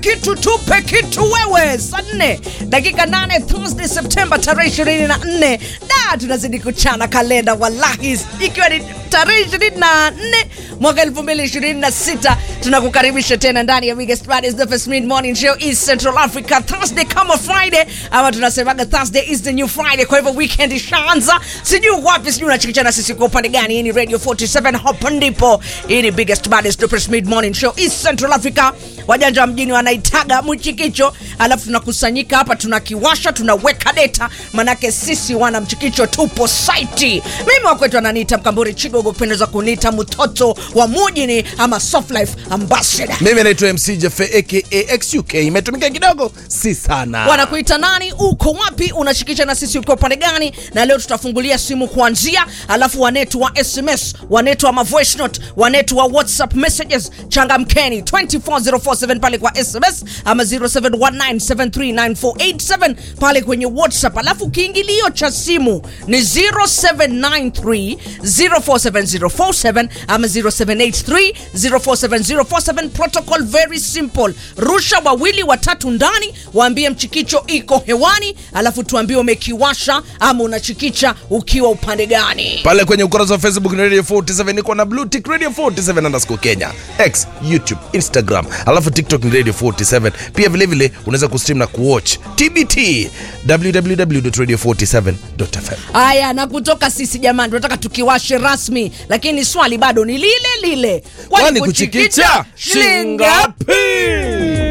kitu tupe kitu wewe saa nne dakika nane Thursday Septemba tarehe ishirini na nne da tunazidi kuchana kalenda wallahi ikiwa ni tarehe ishirini na nne mwaka elfu mbili ishirini na sita tunakukaribisha tena ndani ya biggest baddest the first mid morning show is Central Africa Thursday kama Friday ama tunasemaga Thursday is the new Friday kwa hivyo weekend ishaanza sijui wapi sijui unachikicha na sisi kwa upande gani hii ni Radio 47 hapa ndipo hii ni biggest baddest the first mid morning show is Central Africa wajanja wa mjini wanaitaga mchikicho alafu tunakusanyika hapa tunakiwasha tunaweka data manake sisi wana mchikicho tupo saiti mimi wakwetu ananiita mkamburi chigogo kupendeza kuniita mtoto wa mujini ama soft life ambassador mimi naitwa mc jefe aka xuk imetumika kidogo si sana wanakuita nani uko wapi unashikisha na sisi uko upande gani na leo tutafungulia simu kuanzia alafu wanetu wa sms wanetu wa mavoice note wanetu wa whatsapp messages changamkeni 24047 pale kwa sms ama 0719739487 pale kwenye whatsapp alafu kiingilio cha simu ni 0793 047047 ama 0783 047047 protocol very simple rusha wawili watatu ndani waambie mchikicho iko hewani alafu tuambie umekiwasha ama unachikicha ukiwa upande gani pale kwenye ukurasa wa facebook ni radio 47 niko na blue tick radio 47 underscore kenya x youtube instagram alafu tiktok ni radio 47 pia vilevile unaweza kustream na kuwatch tbt www.radio47.fm haya na kutoka sisi jamani tunataka tukiwashe rasmi lakini swali bado ni lile lile kwani kuchikicha shingapi